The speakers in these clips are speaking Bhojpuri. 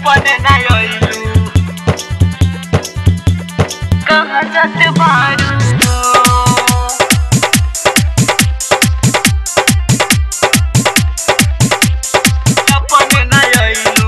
अपने ना आइलू कहाँ जाते बारू अपने ना आइलू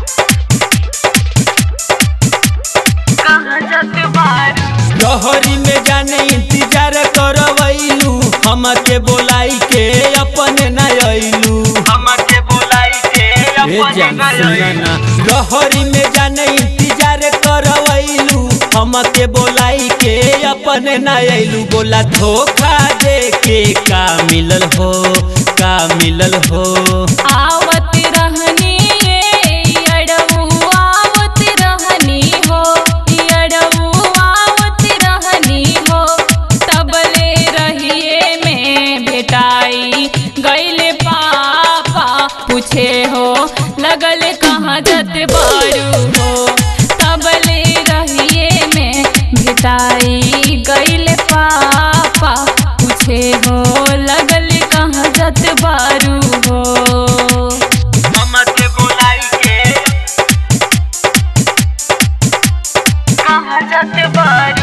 कहाँ जाते बारू लहरी में जाने इंतजार करवैलू हमके बोलाई के अपने न अइलू हमके बोलाई के अपने ना आइलू लहरी में जाने इंतजार करवैलू हमके बोलाई के अपने न अइलू बोला धोखा दे के का मिलल हो का मिलल हो आवत रहनी ये अड़ऊ आवत रहनी हो अड़ऊ आवत रहनी हो तबले रहिए में भेटाई गईले पापा पूछे हो लगल कहाँ जत बारू हो तबले रहिए में भेटाई गईले पापा पूछे हो लगल कहाँ जत बारू हो हमके बोलाई के कहाँ जाते बारू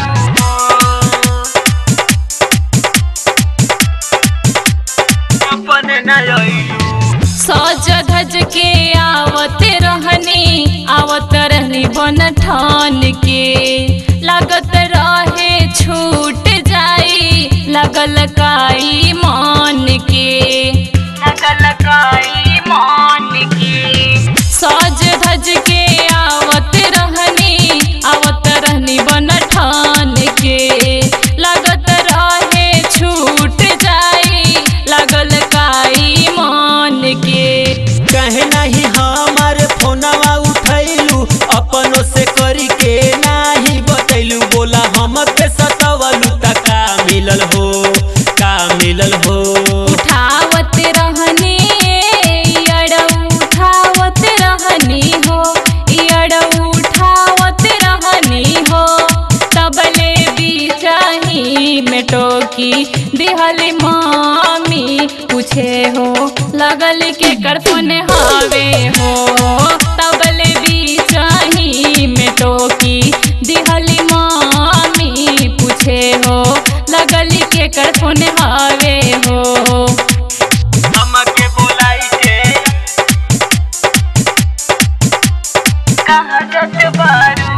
अपने ना आइलू सज धज के आवत रहनी आवत रहनी बन ठान के लागत रहे छूट जाई लगल काई मान के लगल काई मान की सज धज के आवत रहनी आवत रहनी बन ठान के लागत रहे छूट जाई लगल काई मान के कहे नहीं हमारे फोनवा उठैलू अपनों से करी के नाही बतैलू बोला हम पे सतवलू त का मिलल हो का मिलल हो उठावत रहनी अड़ऊ उठावत रहनी हो अड़ऊ उठावत रहनी हो तबले बीचाही में टोकी दिहल मामी पूछे हो लगल के करफन हावे हो तबले बीचाही में टोकी दिहल मामी पूछे हो लगल के करफन हावे हो हमके बोलाई के कहाँ जाते बारू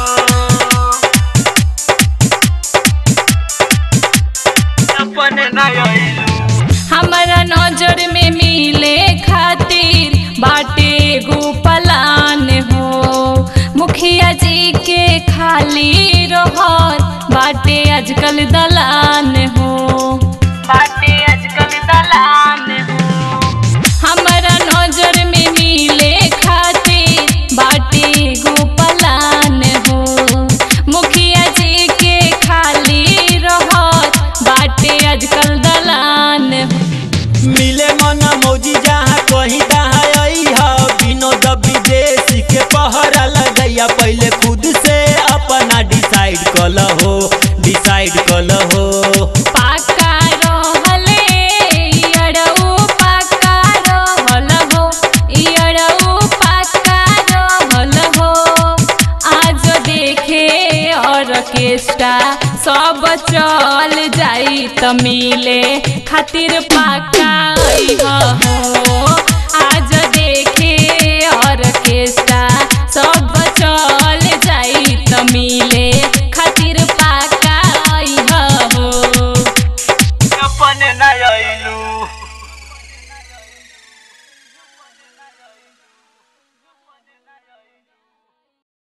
अपने ना आइलू हमारा नजर में मिले खातिर बाटे गो पलान हो मुखिया जी के खाली रहत बाटे आजकल दलान हो बाटे आजकल दलान हो हमारा नजर में मिले खातिर बाटे गो पलान हो मुखिया जी के खाली रहत बाटे आजकल दलान हो मिले मन मौजी जहाँ कहीं तहाँ आई है विनोद विदेशी के पहरा लगैया पहले खुद से अपना डिसाइड कल हो डिसाइड कल हो पाका रहले इयरऊ पाका रहल हो इयरऊ पाका रहल हो आज देखे ऑर्केस्ट्रा सब चल जाई त मिले खातिर पाका अइह हो आज देखे ऑर्केस्ट्रा सब चल जाई त मिले